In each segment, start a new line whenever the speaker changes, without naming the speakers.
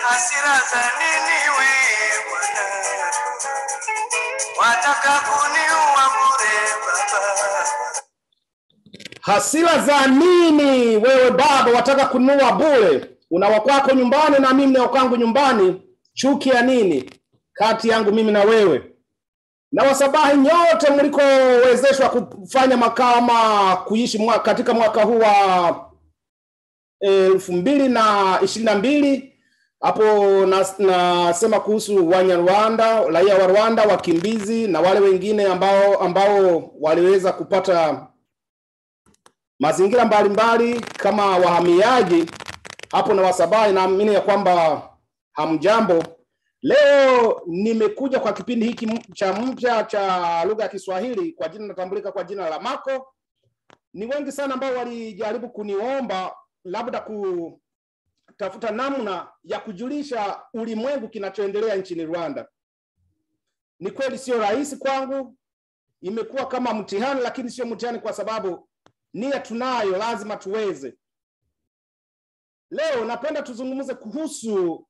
hasira za nini we Bwana, wataka kuniua bure Baba.
hasira za nini wewe baba wataka kununua bure una wakwako nyumbani na mimi na wakwangu nyumbani chuki ya nini kati yangu mimi na wewe na wasabahi nyote mlikowezeshwa kufanya makao ama kuishi mwa, katika mwaka huu wa elfu mbili na ishirini na mbili hapo nas- nasema kuhusu wanyarwanda raia wa rwanda wakimbizi na wale wengine ambao ambao waliweza kupata mazingira mbalimbali kama wahamiaji hapo na wasabai naamini ya kwamba hamjambo leo nimekuja kwa kipindi hiki m- cha mpya cha lugha ya kiswahili kwa jina natambulika kwa jina la mako ni wengi sana ambao walijaribu kuniomba labda kutafuta namna ya kujulisha ulimwengu kinachoendelea nchini rwanda ni kweli sio rahisi kwangu imekuwa kama mtihani lakini sio mtihani kwa sababu nia tunayo lazima tuweze leo napenda tuzungumze kuhusu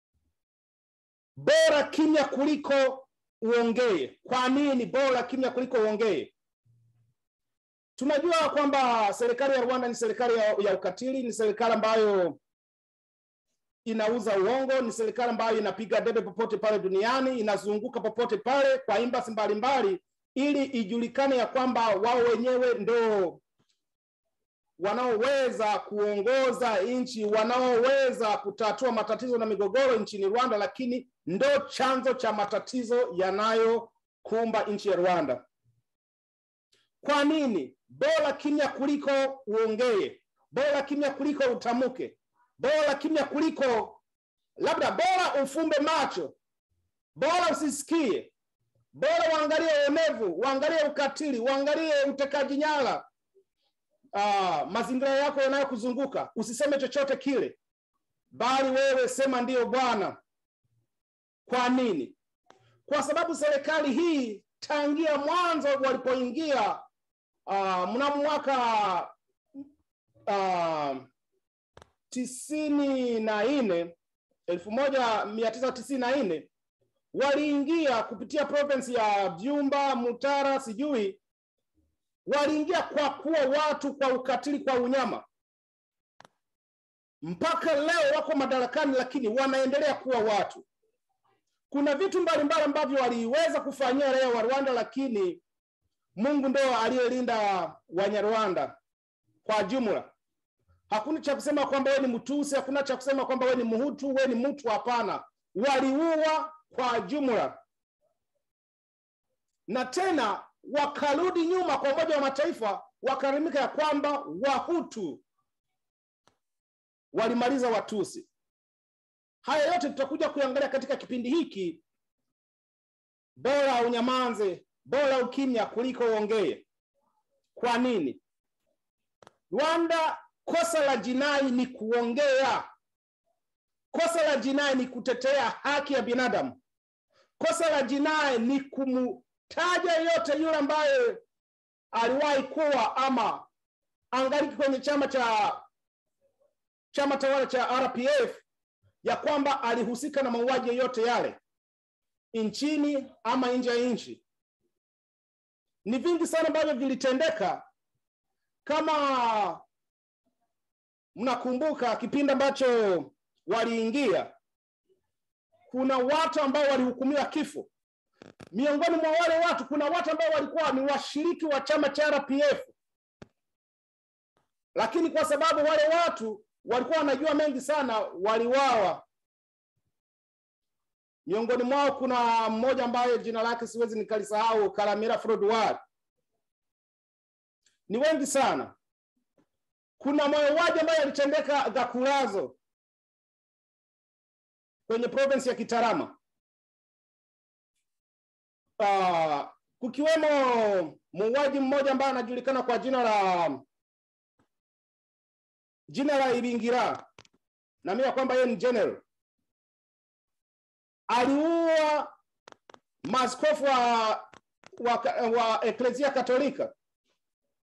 bora kimya kuliko uongee kwa nini bora kimya kuliko uongee tunajua kwamba serikali ya rwanda ni serikali ya, ya ukatili ni serikali ambayo inauza uongo ni serikali ambayo inapiga debe popote pale duniani inazunguka popote pale kwa imbasi mbalimbali ili ijulikane ya kwamba wao wenyewe ndo wanaoweza kuongoza nchi wanaoweza kutatua matatizo na migogoro nchini rwanda lakini ndo chanzo cha matatizo yanayokumba nchi ya rwanda kwa nini bora kimya kuliko uongee bora kimya kuliko utamuke bora kimya kuliko labda bora ufumbe macho bora usisikie bora uangalie uonevu uangalie ukatili uangalie utekaji nyara uh, mazingira yako yanayokuzunguka usiseme chochote kile bali wewe sema ndiyo bwana kwa nini kwa sababu serikali hii tangia mwanzo walipoingia uh, mnamo mwaka uh, tisini na nne elfu moja mia tisa tisini na nne waliingia kupitia province ya Byumba, Mutara, sijui waliingia kwa kuwa watu kwa ukatili, kwa unyama. Mpaka leo wako madarakani, lakini wanaendelea kuwa watu. Kuna vitu mbalimbali ambavyo waliweza kufanyia raia wa Rwanda, lakini Mungu ndo aliyelinda Wanyarwanda kwa jumla. Hakuna cha kusema kwamba wewe ni Mtusi, hakuna cha kusema kwamba wewe ni Mhutu, wewe ni mtu. Hapana, waliua kwa jumla, na tena wakarudi nyuma kwa Umoja wa Mataifa wakarimika ya kwamba Wahutu walimaliza Watusi. Haya yote tutakuja kuangalia katika kipindi hiki. Bora unyamanze, bora ukimya kuliko uongee. Kwa nini? Rwanda, kosa la jinai ni kuongea. Kosa la jinai ni kutetea haki ya binadamu. Kosa la jinai ni kumtaja yote yule ambaye aliwahi kuwa ama angaliki kwenye chama cha chama tawala cha RPF ya kwamba alihusika na mauaji yoyote yale nchini ama nje ya nchi. Ni vingi sana ambavyo vilitendeka. Kama mnakumbuka kipindi ambacho waliingia, kuna watu ambao walihukumiwa kifo. Miongoni mwa wale watu, kuna watu ambao walikuwa ni washiriki wa chama cha RPF, lakini kwa sababu wale watu walikuwa wanajua mengi sana, waliwawa. Miongoni mwao kuna mmoja ambaye jina lake siwezi nikalisahau, Karamira Frodwar. Ni wengi sana. Kuna mauaji ambayo yalitendeka Gakurazo kwenye province ya Kitarama. Uh, kukiwemo muuaji mmoja ambaye anajulikana kwa jina la jina la Ibingira, naamini kwamba yeye ni general, aliua maaskofu wa, wa, wa Eklezia Katolika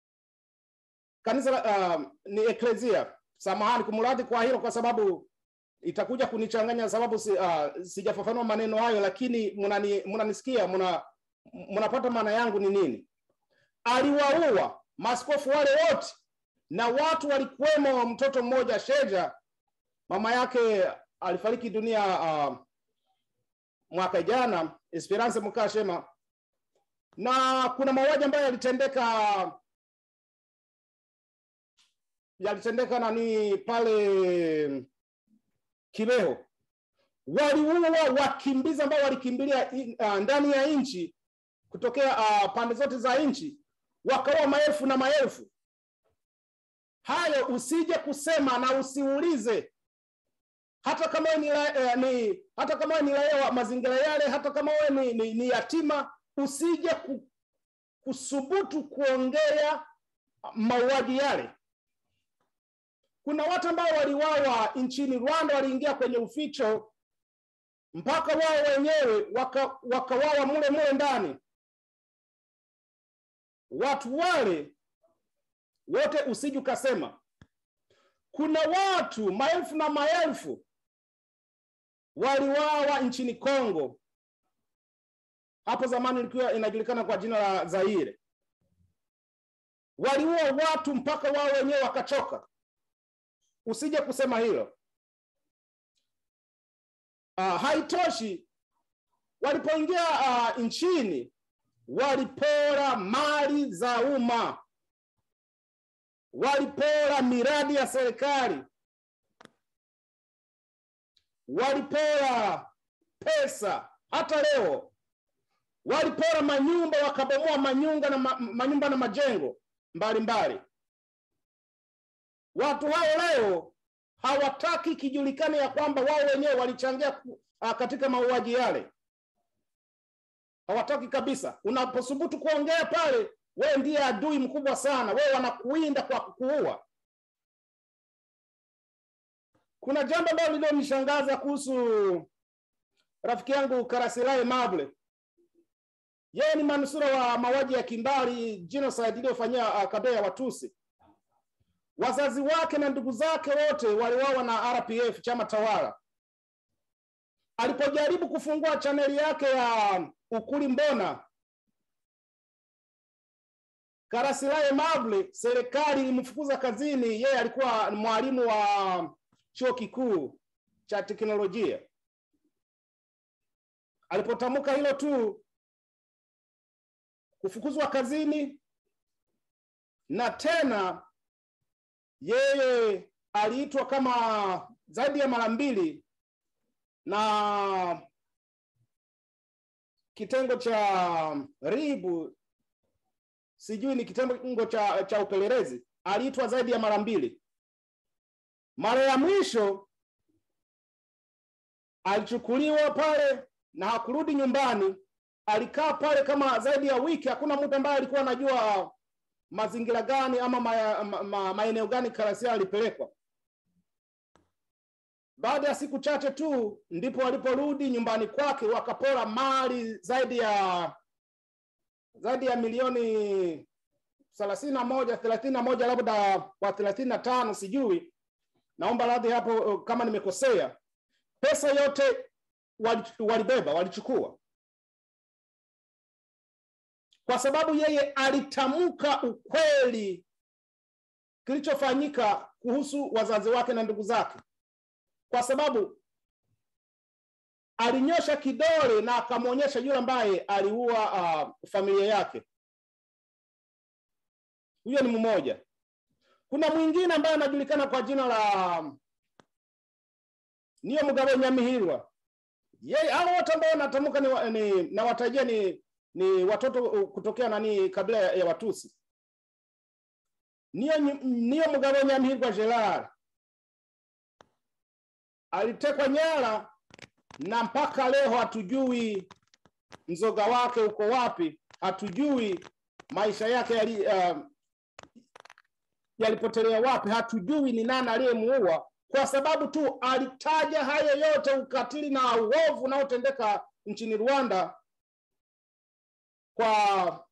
kanisa uh, ni Eklezia. Samahani kumradhi kwa hilo, kwa sababu itakuja kunichanganya sababu si, uh, sijafafanua maneno hayo lakini mnani- mnanisikia mna mnapata maana yangu ni nini aliwaua maaskofu wale wote na watu walikuwemo mtoto mmoja sheja mama yake alifariki dunia uh, mwaka jana esperance mkashema na kuna mauaji ambayo yalitendeka yalitendeka nani pale Kibeho, waliua wakimbizi ambao walikimbilia i- uh, ndani ya nchi kutokea uh, pande zote za nchi, wakaua maelfu na maelfu. Hayo usije kusema na usiulize, hata kama wewe ni, la- eh, ni hata kama wewe ni raia wa mazingira yale, hata kama wewe ni, ni, ni yatima, usije ku, kusubutu kuongea mauaji yale kuna watu ambao waliwawa nchini Rwanda, waliingia kwenye uficho mpaka wao wenyewe waka- wakawawa mule mule ndani. Watu wale wote usije ukasema. Kuna watu maelfu na maelfu waliwawa nchini Kongo, hapo zamani ilikuwa inajulikana kwa jina la Zaire. Waliua watu mpaka wao wenyewe wakachoka usije kusema hilo. Uh, haitoshi, walipoingia uh, nchini walipora mali za umma, walipora miradi ya serikali, walipora pesa. Hata leo walipora manyumba, wakabomoa manyumba na, ma, manyumba na majengo mbalimbali mbali. Watu hao leo hawataki kijulikane ya kwamba wao wenyewe walichangia ku- ah, katika mauaji yale, hawataki kabisa. Unaposubutu kuongea pale, wewe ndiye adui mkubwa sana, wewe wanakuinda kwa kukuua. Kuna jambo ambalo lililonishangaza kuhusu rafiki yangu Karasilae Mable. Yeye ni manusura wa mauaji ya kimbari genocide iliyofanyia uh, kabila ya Watusi wazazi wake na ndugu zake wote waliwawa na RPF, chama tawala. Alipojaribu kufungua chaneli yake ya Ukuli Mbona, Karasilae Mable, serikali ilimfukuza kazini. Yeye alikuwa ni mwalimu wa chuo kikuu cha teknolojia. Alipotamka hilo tu, kufukuzwa kazini na tena yeye aliitwa kama zaidi ya mara mbili na kitengo cha ribu sijui ni kitengo cha, cha upelelezi aliitwa zaidi ya mara mbili mara ya mwisho alichukuliwa pale na hakurudi nyumbani alikaa pale kama zaidi ya wiki hakuna mtu ambaye alikuwa anajua mazingira gani ama ma, ma, ma, maeneo gani Karasia alipelekwa. Baada ya siku chache tu ndipo waliporudi nyumbani kwake wakapora mali zaidi ya zaidi ya milioni thelathini na moja thelathini na moja labda kwa thelathini na tano sijui, naomba radhi hapo kama nimekosea. Pesa yote walibeba, walichukua kwa sababu yeye alitamka ukweli kilichofanyika kuhusu wazazi wake na ndugu zake, kwa sababu alinyosha kidole na akamwonyesha yule ambaye aliua uh, familia yake. Huyo ni mmoja. Kuna mwingine ambaye anajulikana kwa jina la Niyo Mugabo Nyamihirwa. Yeye hao wote ambao natamka ni, ni nawatajia ni ni watoto kutokea nani kabila ya, ya Watusi. Niyo, niyo Mugabo Nyamihirwa Gerard alitekwa nyara na mpaka leo hatujui mzoga wake uko wapi, hatujui maisha yake yali, uh, yalipotelea wapi, hatujui ni nani aliyemuua, kwa sababu tu alitaja hayo yote, ukatili na uovu unaotendeka nchini Rwanda kwa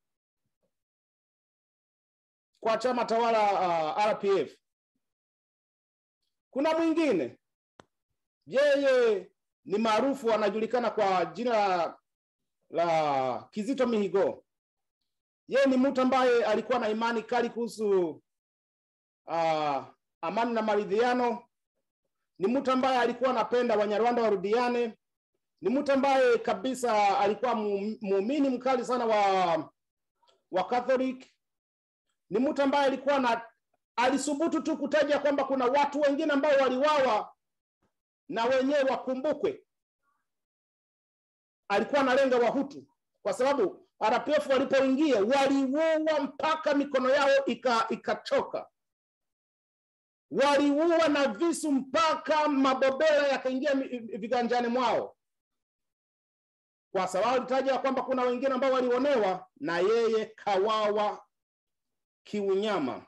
kwa chama tawala uh, RPF. Kuna mwingine yeye ni maarufu anajulikana kwa jina la, la kizito mihigo yeye ni mtu ambaye alikuwa na imani kali kuhusu uh, amani na maridhiano ni mtu ambaye alikuwa anapenda wanyarwanda warudiane ni mtu ambaye kabisa alikuwa mu- muumini mkali sana wa wa catholic ni mtu ambaye alikuwa na alisubutu tu kutaja kwamba kuna watu wengine ambao waliwawa na wenyewe wakumbukwe alikuwa analenga wahutu kwa sababu rpf walipoingia waliua mpaka mikono yao ika- ikachoka waliua na visu mpaka mabobela yakaingia mi- viganjani mwao kwa sababu alitaja kwamba kuna wengine ambao walionewa na yeye kawawa kiunyama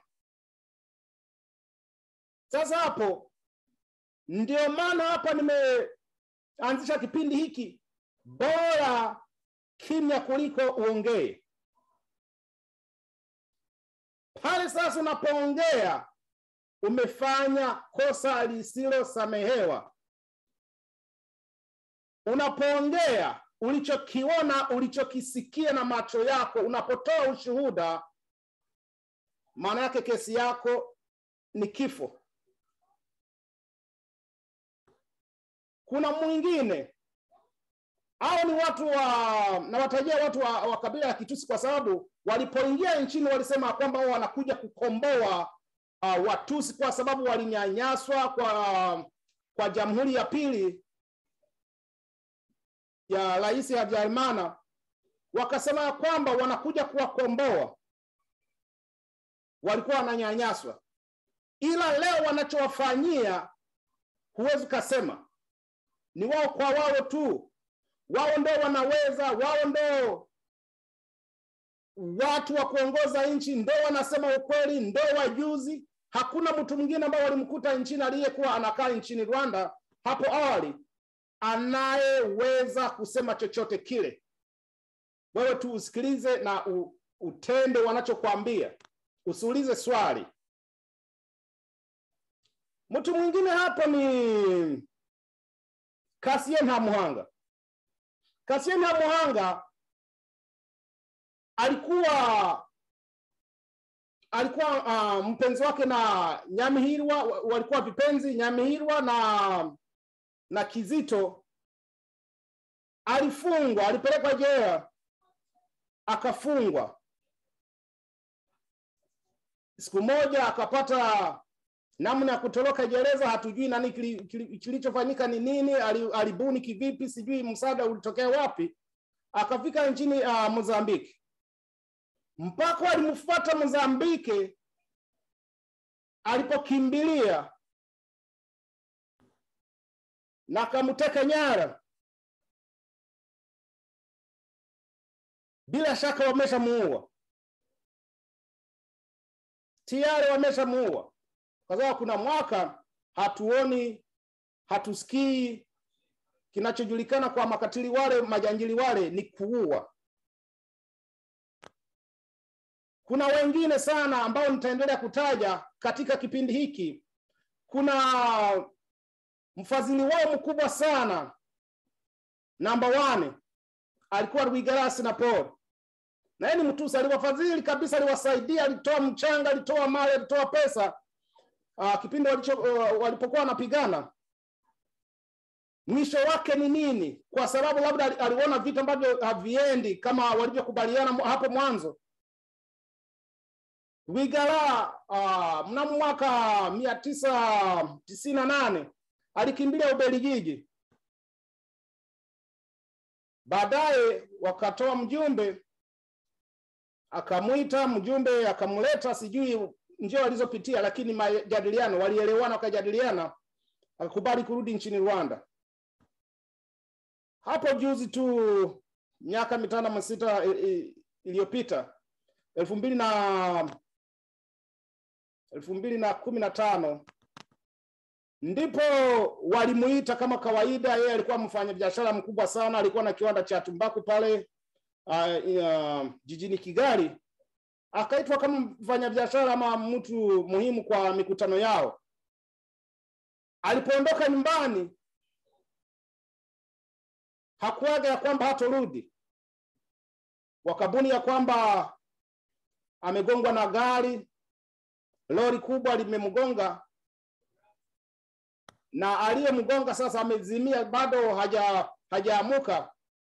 sasa hapo ndio maana hapa nimeanzisha kipindi hiki bora kimya kuliko uongee pale sasa unapoongea umefanya kosa lisilosamehewa unapoongea ulichokiona ulichokisikia na macho yako unapotoa ushuhuda maana yake kesi yako ni kifo kuna mwingine au ni watu wa nawatajia watu wa, wa kabila ya kitusi kwa sababu walipoingia nchini walisema kwamba wao wanakuja kukomboa uh, watusi kwa sababu walinyanyaswa kwa kwa jamhuri ya pili ya rais habyarimana wakasema ya kwamba wanakuja kuwakomboa walikuwa wananyanyaswa ila leo wanachowafanyia huwezi ukasema ni wao kwa wao tu wao ndo wanaweza wao ndo watu wa kuongoza nchi ndo wanasema ukweli ndo wajuzi hakuna mtu mwingine ambao walimkuta nchini aliyekuwa anakaa nchini rwanda hapo awali anayeweza kusema chochote kile wewe tu usikilize na u, utende wanachokwambia usiulize swali mtu mwingine hapo ni kasien hamuhanga kasien hamuhanga alikuwa alikuwa uh, mpenzi wake na nyamihirwa wa- walikuwa vipenzi nyamihirwa na na kizito alifungwa alipelekwa jela akafungwa siku moja akapata namna ya kutoroka gereza hatujui nani kili- kili- kilichofanyika ni nini ali- alibuni kivipi sijui msaada ulitokea wapi akafika nchini uh, mozambiki mpaka walimfuata mozambiki alipokimbilia na akamteka nyara bila shaka wameshamuua tayari wameshamuua kwa sababu kuna mwaka hatuoni hatusikii kinachojulikana kwa makatili wale majanjili wale ni kuua kuna wengine sana ambao nitaendelea kutaja katika kipindi hiki kuna mfadhili wao mkubwa sana namba wane alikuwa Rwigarasi na Paul na yeye ni mtusi aliwafadhili kabisa aliwasaidia alitoa mchanga alitoa mali alitoa pesa uh, kipindi walicho, uh, walipokuwa wanapigana mwisho wake ni nini kwa sababu labda ali- aliona vitu ambavyo haviendi kama walivyokubaliana mu- hapo mwanzo Wigara uh, mnamo mwaka mia tisa tisini na nane alikimbilia Ubelgiji. Baadaye wakatoa mjumbe, akamwita mjumbe, akamleta, sijui njia walizopitia, lakini majadiliano, walielewana, wakajadiliana, akakubali kurudi nchini Rwanda. Hapo juzi tu miaka mitano ama sita i- i- iliyopita elfu mbili na elfu mbili na kumi na tano ndipo walimuita kama kawaida. Yeye alikuwa mfanya biashara mkubwa sana, alikuwa na kiwanda cha tumbaku pale uh, uh, jijini Kigali. Akaitwa kama mfanya biashara ama mtu muhimu kwa mikutano yao. Alipoondoka nyumbani, hakuaga ya kwamba hatorudi, wakabuni ya kwamba amegongwa na gari, lori kubwa limemgonga na aliyemgonga sasa amezimia, bado haja hajaamuka,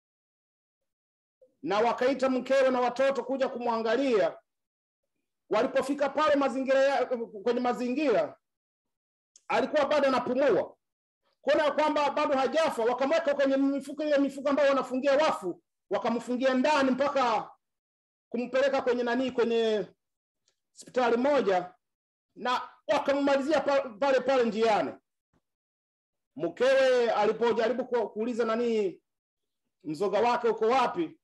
na wakaita mkewe na watoto kuja kumwangalia. Walipofika pale mazingira ya, kwenye mazingira alikuwa bado anapumua, kuona kwamba bado hajafa, wakamweka kwenye mifuko ile mifuko ambayo wanafungia wafu, wakamfungia ndani mpaka kumpeleka kwenye nani, kwenye hospitali moja, na wakammalizia pa- pale pale njiani. Mkewe alipojaribu ku- kuuliza nani mzoga wake uko wapi,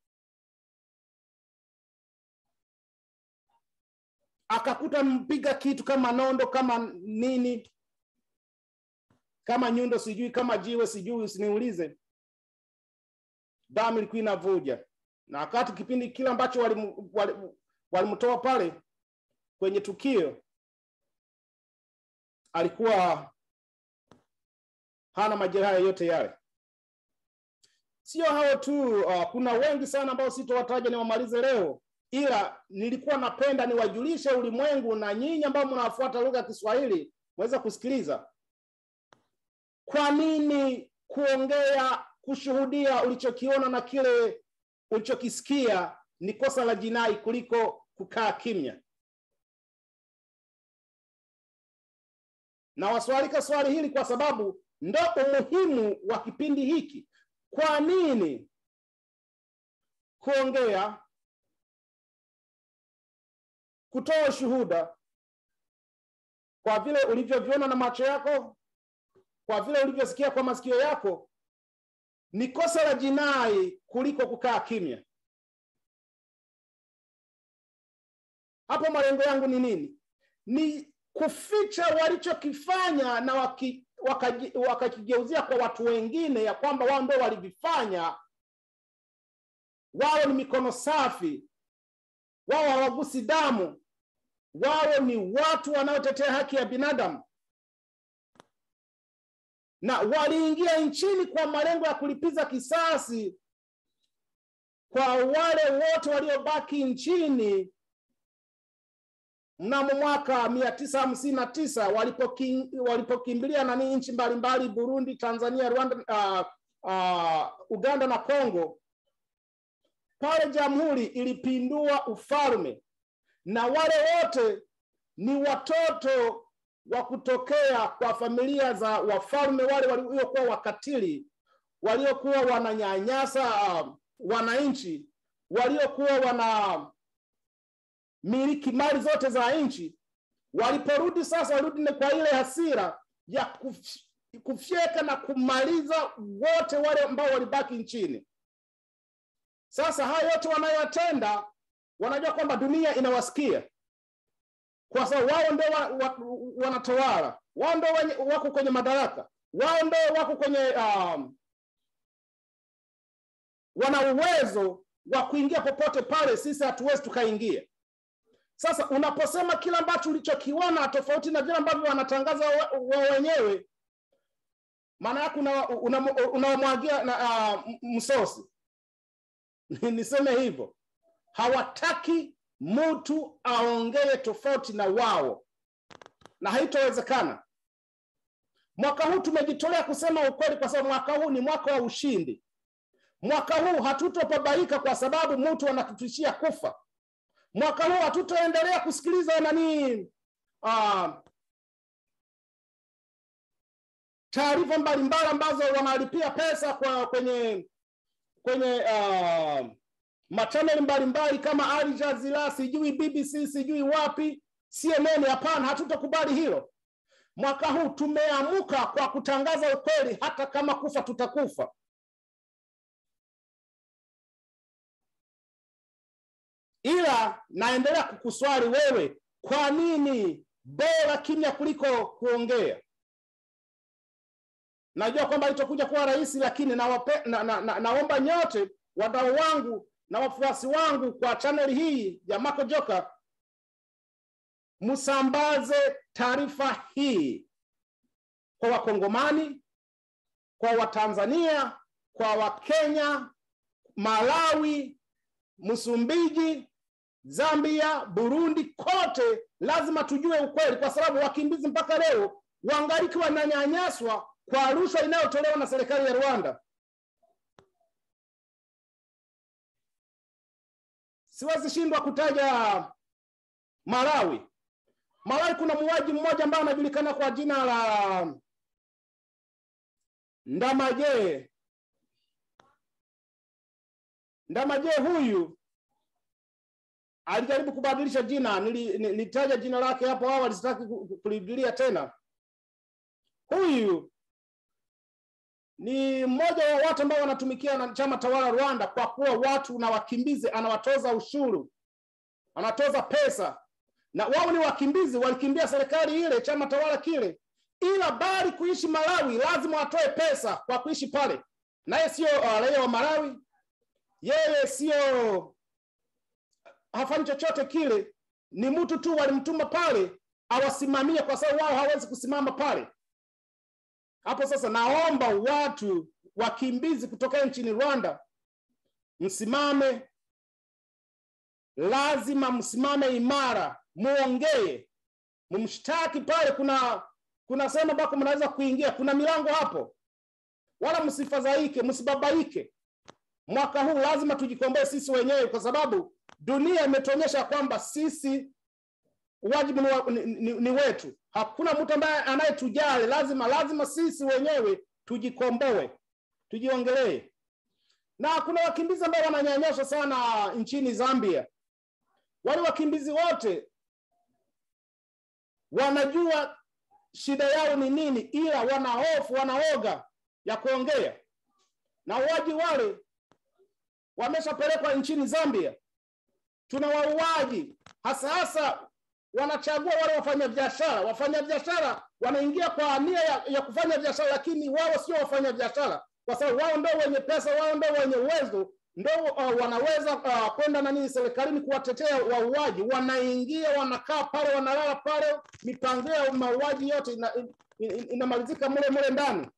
akakuta mpiga kitu kama nondo kama nini kama nyundo sijui kama jiwe sijui usiniulize damu ilikuwa inavuja na wakati kipindi kile ambacho walimtoa wali, walimtoa pale kwenye tukio alikuwa hana majeraha yoyote yale sio hao tu uh, kuna wengi sana ambao sitowataja niwamalize leo ila nilikuwa napenda niwajulishe ulimwengu na nyinyi ambao mnawafuata lugha ya kiswahili mweze kusikiliza kwa nini kuongea kushuhudia ulichokiona na kile ulichokisikia ni kosa la jinai kuliko kukaa kimya na waswalika swali hili kwa sababu ndo umuhimu wa kipindi hiki kwa nini kuongea kutoa ushuhuda kwa vile ulivyoviona na macho yako kwa vile ulivyosikia kwa masikio yako ni kosa la jinai kuliko kukaa kimya hapo malengo yangu ni nini ni kuficha walichokifanya na waki, wakaji- wakakigeuzia kwa watu wengine ya kwamba wao ndio walivifanya wao ni mikono safi wao hawagusi damu wao ni watu wanaotetea haki ya binadamu na waliingia nchini kwa malengo ya kulipiza kisasi kwa wale wote waliobaki nchini mnamo mwaka mia tisa hamsini na tisa walipoki- walipokimbilia nani nchi mbalimbali burundi tanzania rwanda uh, uh, uganda na congo pale jamhuri ilipindua ufalme na wale wote ni watoto wa kutokea kwa familia za wafalme wale waliokuwa wakatili waliokuwa wananyanyasa uh, wananchi waliokuwa wana miliki mali zote za nchi waliporudi sasa warudi kwa ile hasira ya kuf, kufyeka na kumaliza wote wale ambao walibaki nchini sasa haya yote wanayoyatenda wanajua kwamba dunia inawasikia kwa sababu wao ndio wa, wa, wanatawala wao ndio wenye- wako kwenye madaraka wao ndio wako kwenye um, wana uwezo wa kuingia popote pale sisi hatuwezi tukaingia sasa unaposema kile ambacho ulichokiona tofauti na vile ambavyo wanatangaza wa, wa wenyewe maana yake unawamwagia una, una na uh, msosi niseme hivyo hawataki mtu aongee tofauti na wao na haitowezekana mwaka huu tumejitolea kusema ukweli kwa sababu mwaka huu ni mwaka wa ushindi mwaka huu hatutopabaika kwa sababu mtu anatutishia kufa mwaka huu hatutoendelea kusikiliza nani uh, taarifa mbalimbali ambazo wanalipia pesa kwa kwenye kwenye uh, machaneli mbalimbali kama Al Jazeera, sijui BBC, sijui wapi, CNN. Hapana, hatutokubali hilo. Mwaka huu tumeamuka kwa kutangaza ukweli, hata kama kufa tutakufa. Ila naendelea kukuswali wewe, kwa nini bora kimya kuliko kuongea? Najua kwamba itakuja kuwa rahisi, lakini nawape, na, na, na, naomba nyote wadau wangu na wafuasi wangu kwa chaneli hii ya Mako Joka msambaze taarifa hii kwa Wakongomani, kwa Watanzania, kwa Wakenya, Malawi, Msumbiji, Zambia, Burundi, kote lazima tujue ukweli, kwa sababu wakimbizi mpaka leo wangaliki wananyanyaswa kwa rushwa inayotolewa na serikali ya Rwanda. Siwezi shindwa kutaja Malawi. Malawi kuna muuaji mmoja ambaye anajulikana kwa jina la Ndamaje. Ndamaje huyu alijaribu kubadilisha jina, nili- nilitaja jina lake hapo awali, sitaki ku- ku- kulirudia tena. Huyu ni mmoja wa watu ambao wanatumikia na chama tawala Rwanda, kwa kuwa watu na wakimbizi anawatoza ushuru, anatoza pesa, na wao ni wakimbizi, walikimbia serikali ile, chama tawala kile, ila bali kuishi Malawi lazima watoe pesa kwa kuishi pale. Naye sio uh, raia wa Malawi, yeye sio hafanyi chochote kile, ni mtu tu walimtuma pale awasimamie, kwa sababu wao hawezi kusimama pale hapo. Sasa naomba watu wakimbizi kutoka nchini Rwanda msimame, lazima msimame imara, muongee, mumshtaki pale. Kuna kuna sehemu ambako mnaweza kuingia, kuna milango hapo, wala msifadhaike, msibabaike. Mwaka huu lazima tujikomboe sisi wenyewe, kwa sababu dunia imetuonyesha kwamba sisi wajibu ni, wa, ni, ni, ni wetu. Hakuna mtu ambaye anayetujali. Lazima lazima sisi wenyewe tujikomboe, tujiongelee. Na kuna wakimbizi ambao wananyanyaswa sana nchini Zambia. Wale wakimbizi wote wanajua shida yao ni nini, ila wana hofu, wanaoga ya kuongea, na wauaji wale wameshapelekwa nchini Zambia. Tuna wauaji hasa hasa wanachagua wale wafanyabiashara. Wafanyabiashara wanaingia kwa nia ya, ya kufanya biashara, lakini wao sio wafanyabiashara, kwa sababu wao ndio wenye pesa, wao ndio wenye uwezo, ndio uh, wanaweza uh, kwenda nani serikalini kuwatetea wauaji. Wanaingia, wanakaa pale, wanalala pale, mipango ya mauaji yote ina, in, in, inamalizika mule mule ndani.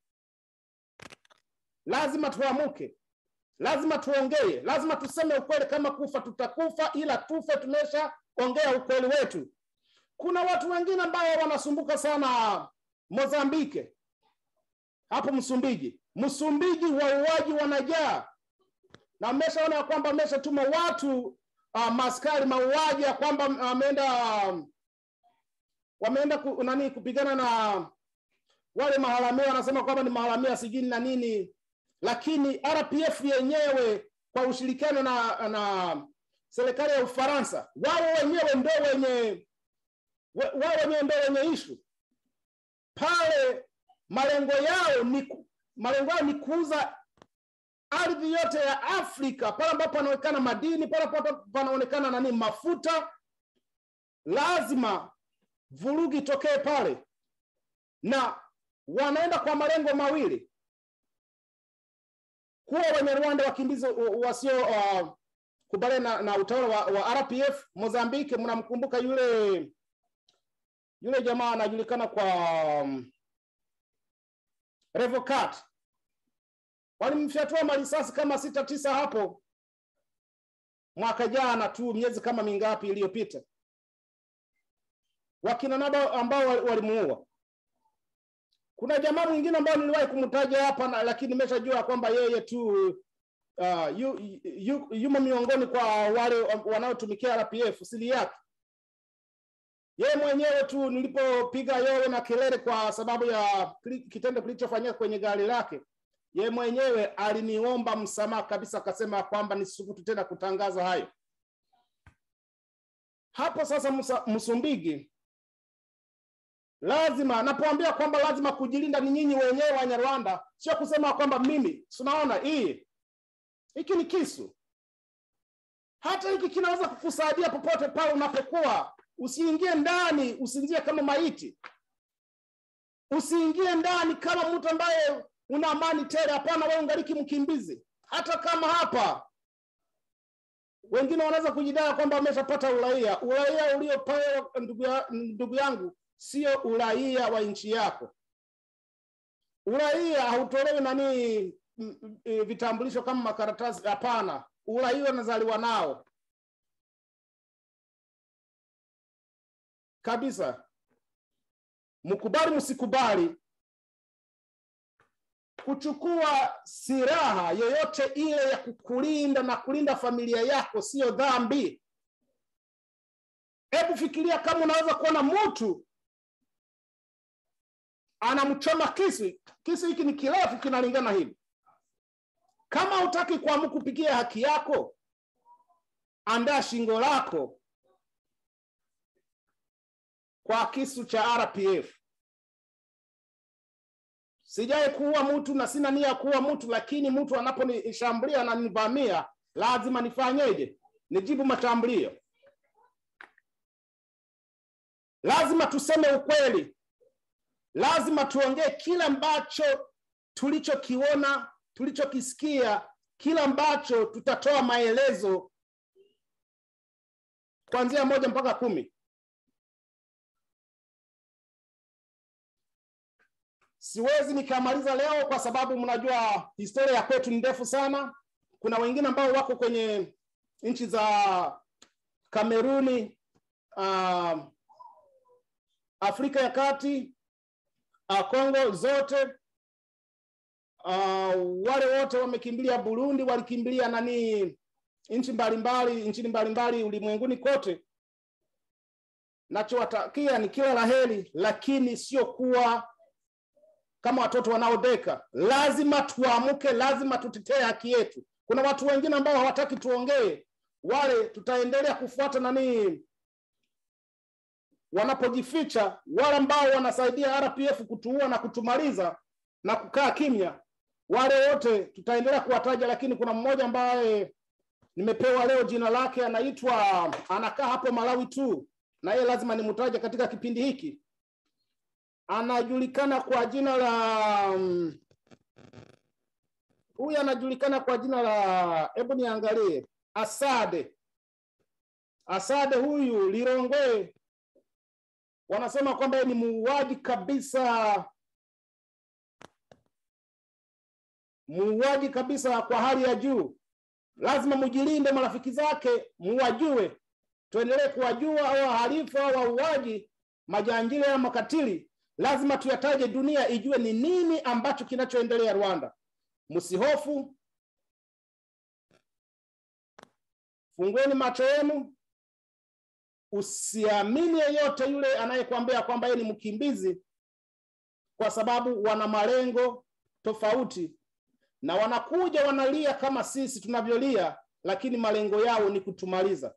Lazima tuamuke, lazima tuongee, lazima tuseme ukweli. Kama kufa tutakufa, ila tufe tumesha ongea ukweli wetu. Kuna watu wengine ambao wanasumbuka sana Mozambike, hapo Msumbiji. Msumbiji wauaji wanajaa, na mmeshaona ya kwamba mmeshatuma watu uh, maskari mauaji ya kwamba ameenda uh, wameenda ku, nani kupigana na wale maharamia, wanasema kwamba ni maharamia sijini na nini, lakini RPF yenyewe kwa ushirikiano na, na serikali ya Ufaransa, wao wenyewe ndo wenye wao wenyewe ndo wenye ishu pale. Malengo yao ni malengo yao ni kuuza ardhi yote ya Afrika, pale ambapo panaonekana madini, pale ambapo panaonekana nani mafuta, lazima vurugi itokee pale, na wanaenda kwa malengo mawili: kuwa wenye Rwanda wakimbizi wasio uh, kubaliana na, na utawala wa, wa RPF Mozambiki. Mnamkumbuka yule yule jamaa anajulikana kwa um, Revocat, walimfyatua marisasi kama sita tisa hapo mwaka jana tu, miezi kama mingapi iliyopita, wakina naba ambao walimuua. Kuna jamaa mwingine ambao niliwahi kumtaja hapa, lakini nimeshajua kwamba yeye tu uh, yu, yu, yumo miongoni kwa wale wanaotumikia RPF siri yake yeye mwenyewe tu. Nilipopiga yowe na kelele kwa sababu ya kitendo kilichofanyika kwenye gari lake, yeye mwenyewe aliniomba msamaha kabisa, akasema kwamba nisisubutu tena kutangaza hayo hapo. Sasa Musa, Msumbiji lazima napoambia kwamba lazima kujilinda ni nyinyi wenyewe Wanyarwanda, sio kusema kwamba mimi tunaona hii hiki ni kisu. Hata hiki kinaweza kukusaidia popote pale unapokuwa. Usiingie ndani, usiingie kama maiti, usiingie ndani kama mtu ambaye una amani tele. Hapana, wewe ungaliki mkimbizi. Hata kama hapa wengine wanaweza kujidai kwamba wameshapata uraia. Uraia uliopewa ndugu, ya, ndugu yangu sio uraia wa nchi yako. Uraia hautolewi nani mm, eh, vitambulisho kama makaratasi hapana uraia unazaliwa nao kabisa mkubali msikubali kuchukua silaha yoyote ile ya kukulinda na kulinda familia yako siyo dhambi hebu fikiria kama unaweza kuona mtu anamchoma kisu kisu hiki ni kirefu kinalingana hivi kama hutaki kuamua kupigia haki yako andaa shingo lako kwa kisu cha rpf sijai kuua mtu na sina nia ya kuua mtu lakini mtu anaponishambulia na nivamia lazima nifanyeje nijibu mashambulio lazima tuseme ukweli lazima tuongee kila ambacho tulichokiona tulichokisikia kila ambacho tutatoa maelezo kuanzia moja mpaka kumi siwezi nikamaliza leo kwa sababu mnajua historia ya kwetu ni ndefu sana kuna wengine ambao wako kwenye nchi za kameruni uh, afrika ya kati uh, kongo zote uh, wale wote wamekimbilia burundi walikimbilia nani nchi mbalimbali nchini mbalimbali ulimwenguni kote nachowatakia ni kila la heri lakini sio kuwa kama watoto wanaodeka lazima tuamke lazima tutetee haki yetu kuna watu wengine ambao hawataki tuongee wale tutaendelea kufuata nani wanapojificha wale ambao wanasaidia rpf kutuua na kutumaliza na kukaa kimya wale wote tutaendelea kuwataja lakini kuna mmoja ambaye nimepewa leo jina lake anaitwa anakaa hapo malawi tu na yeye lazima nimtaje katika kipindi hiki anajulikana kwa jina la mm, huyu anajulikana kwa jina la hebu niangalie asade asade huyu lirongwe wanasema kwamba yeye ni muuaji kabisa muuaji kabisa kwa hali ya juu lazima mjilinde marafiki zake muwajue tuendelee kuwajua au wahalifu au wauaji majangili au makatili lazima tuyataje dunia ijue ni nini ambacho kinachoendelea rwanda msihofu fungueni macho yenu usiamini yeyote yule anayekwambia kwamba yeye ni mkimbizi kwa sababu wana malengo tofauti na wanakuja wanalia kama sisi tunavyolia lakini malengo yao ni kutumaliza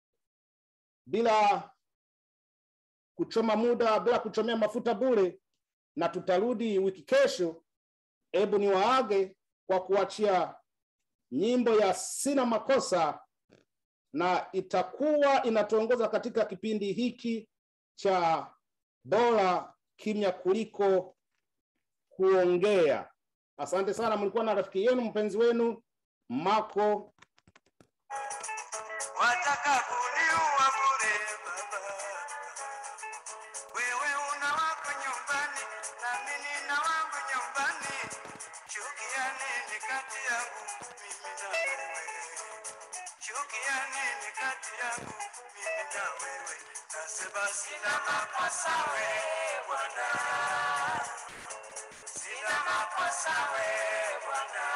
bila kuchoma muda bila kuchomea mafuta bure na tutarudi wiki kesho hebu ni waage kwa kuachia nyimbo ya sina makosa na itakuwa inatuongoza katika kipindi hiki cha bora kimya kuliko kuongea asante sana mlikuwa na rafiki yenu mpenzi wenu mako
wataka kuniua bure baba. Wewe una wako nyumbani, nami nina wangu nyumbani. Chukia nini kati yangu mimi na wewe? Chukia nini kati yangu mimi na wewe? Nasema sina makosa we Bwana, sina makosa we Bwana.